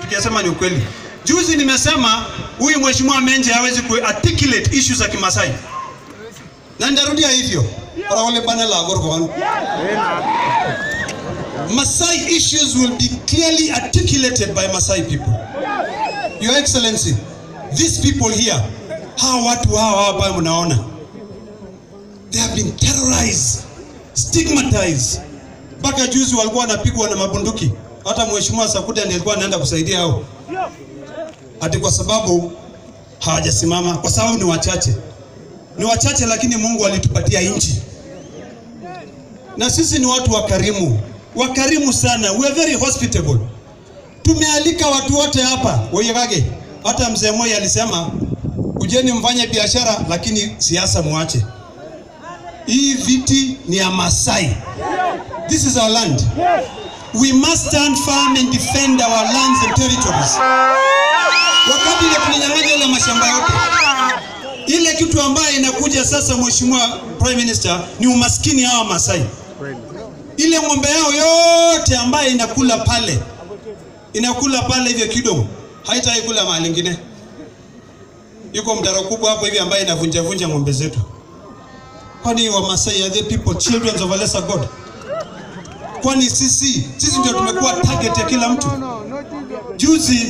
tukisema ni ukweli. Juzi nimesema huyu mheshimiwa Menje hawezi ku articulate issues za Kimasai, na nitarudia hivyo para wale bana la gorgo wanu Masai issues will be clearly articulated by Masai people. Your Excellency, these people here, hawa watu hawa hapa mnaona, they have been terrorized, stigmatized. Mpaka juzi walikuwa wanapigwa na mabunduki. Hata mheshimiwa Sakuda ndiye alikuwa anaenda kusaidia hao, ati kwa sababu hawajasimama, kwa sababu ni wachache, ni wachache, lakini Mungu alitupatia nchi na sisi ni watu wakarimu, wakarimu sana. We are very hospitable. Tumealika watu wote hapa Woyegage. Hata mzee Moi alisema kujeni mfanye biashara, lakini siasa muache. Hii viti ni ya Masai. This is our land. We must stand firm and defend our lands and territories. Wakati ile tulinyang'anya ile mashamba yote, ile kitu ambayo inakuja sasa, Mheshimiwa Prime Minister, ni umaskini hawa Masai ile ng'ombe yao yote ambayo inakula pale inakula pale hivyo kidogo, haitaki kula mahali ingine. Yuko mdaro kubwa hapo hivi ambaye inavunja vunja ng'ombe zetu. Kwani wa Masai are they people children of a lesser God? Kwani sisi sisi ndio tumekuwa target ya kila mtu? Juzi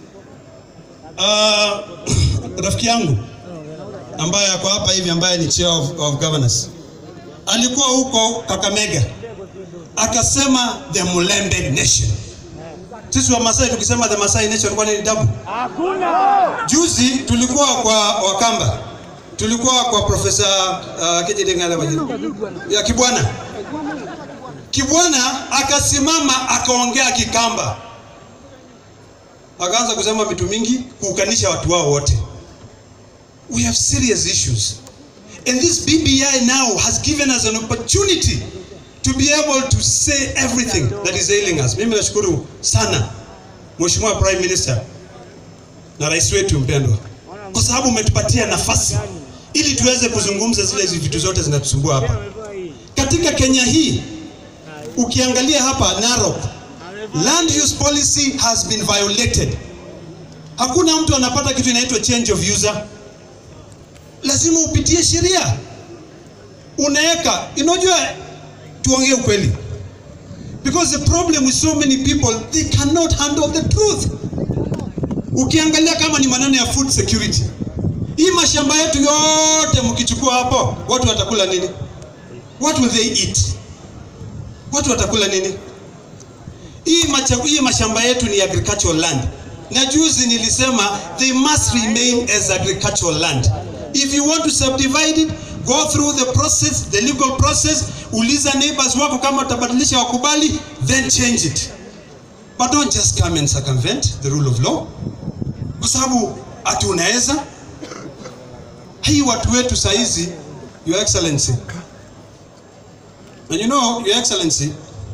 uh, rafiki yangu ambaye ako hapa hivi ambaye ni chair of, of governors alikuwa huko Kakamega akasema the Mulembe nation. Sisi wa Masai tukisema the Masai nation kwani ni dabu? Juzi tulikuwa kwa Wakamba, tulikuwa kwa profesa uh, Kejidengala ya Kibwana. Kibwana akasimama akaongea Kikamba, akaanza kusema vitu mingi kuukanisha watu wao wote. We have serious issues. And this BBI now has given us an opportunity to be able to say everything that is ailing us. Mimi nashukuru sana Mheshimiwa Prime Minister na rais wetu mpendwa, kwa sababu umetupatia nafasi ili tuweze kuzungumza zile vitu zote zinatusumbua hapa katika Kenya hii. Ukiangalia hapa Narok, land use policy has been violated. Hakuna mtu anapata kitu inaitwa change of user lazima upitie sheria, unaweka. Unajua, tuongee ukweli, because the problem with so many people they cannot handle the truth. Ukiangalia kama ni maneno ya food security, hii mashamba yetu yote mkichukua hapo, watu watakula nini? What will they eat? Watu watakula nini? Hii, macha, hii mashamba yetu ni agricultural land, na juzi nilisema they must remain as agricultural land. If you want to subdivide it, go through the process, the legal process. Uliza neighbors wako kama utabadilisha wakubali, then change it. But don't just come and circumvent the rule of law. Kwa sababu ati unaweza hii watu wetu saizi, Your Excellency. And you know, Your Excellency,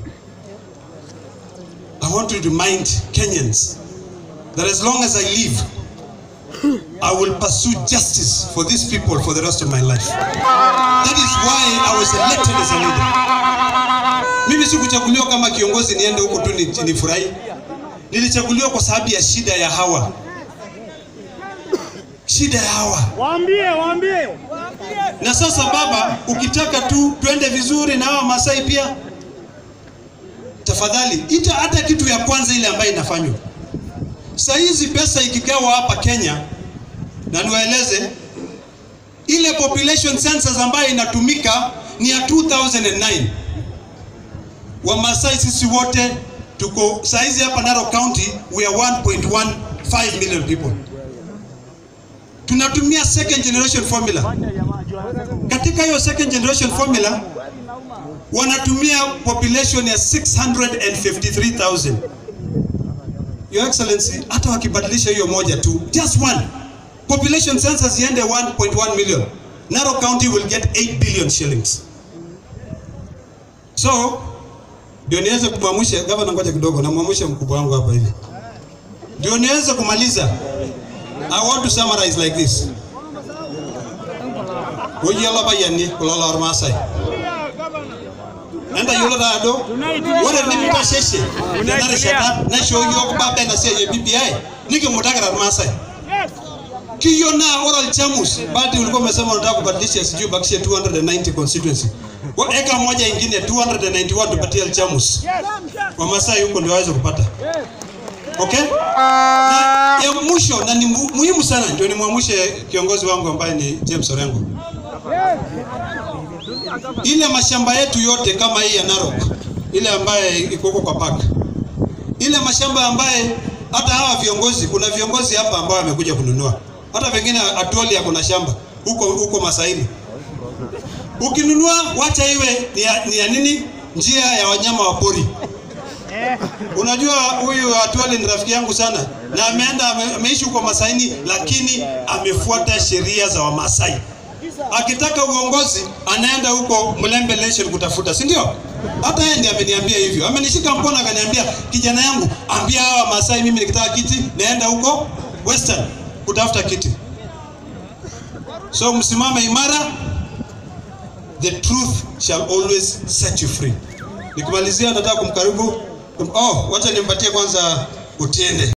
I want to remind Kenyans that as long as I live, I will pursue justice for these people for the rest of my life. That is why I was elected as a leader. Mimi sikuchaguliwa kama kiongozi niende huko tu ni- nifurahi. Nilichaguliwa kwa sababu ya shida ya hawa, shida ya hawa. Waambie, waambie. Na sasa baba, ukitaka tu twende vizuri na hawa Masai pia, tafadhali ita hata kitu ya kwanza ile ambayo inafanywa saa hizi. Pesa ikigawa hapa Kenya, na niwaeleze ile population census ambayo inatumika ni ya 2009. Wamasai sisi wote tuko saa hizi hapa Narok County, we are 1.15 million people. Tunatumia second generation formula katika hiyo second generation formula wanatumia population ya 653,000. Your Excellency, hata wakibadilisha hiyo moja tu, just one population census iende 1.1 million, Narok County will get 8 billion shillings. So ndio niweze kumwamsha gavana, ngoja kidogo, namwamsha mkubwa wangu hapa hivi, ndio niweze kumaliza. I want to summarize like this. Oyiolo payiani kulo lormaasai enda yiolo taado ore nimitasheshe tenarishata naishooki yiok baba ena siai e BBI nikimutakita irmaasai kiyo naa ore olchamus bado ulikuwa umesema unataka kubadilisha sijui bakishe 290 constituency Wa- eka moja ingine 291 tupatie alchamus wamasai huko ndio waweze kupata okay na ya mwisho na ni mu- muhimu sana ndio nimwamshe kiongozi wangu ambaye ni James Orengo ile mashamba yetu yote kama hii ya Narok ile ambaye iko huko kwa park ile mashamba ambaye hata hawa viongozi kuna viongozi hapa ambao wamekuja kununua hata pengine Atuoli ako na shamba huko huko Masaini ukinunua wacha iwe ni ya, ni ya nini njia ya wanyama wa pori Unajua huyu Atuoli ni rafiki yangu sana na ameenda ame, ameishi huko Masaini, lakini amefuata sheria za Wamasai. Akitaka uongozi anaenda huko Mlembe Nation kutafuta, si ndio? Hata yeye ndiye ameniambia hivyo, amenishika mkono akaniambia, kijana yangu, ambia hawa Masai mimi nikitaka kiti naenda huko Western kutafuta kiti. So msimame imara, the truth shall always set you free. Nikimalizia nataka kumkaribu Oh, wacha nimpatie kwanza Otiende.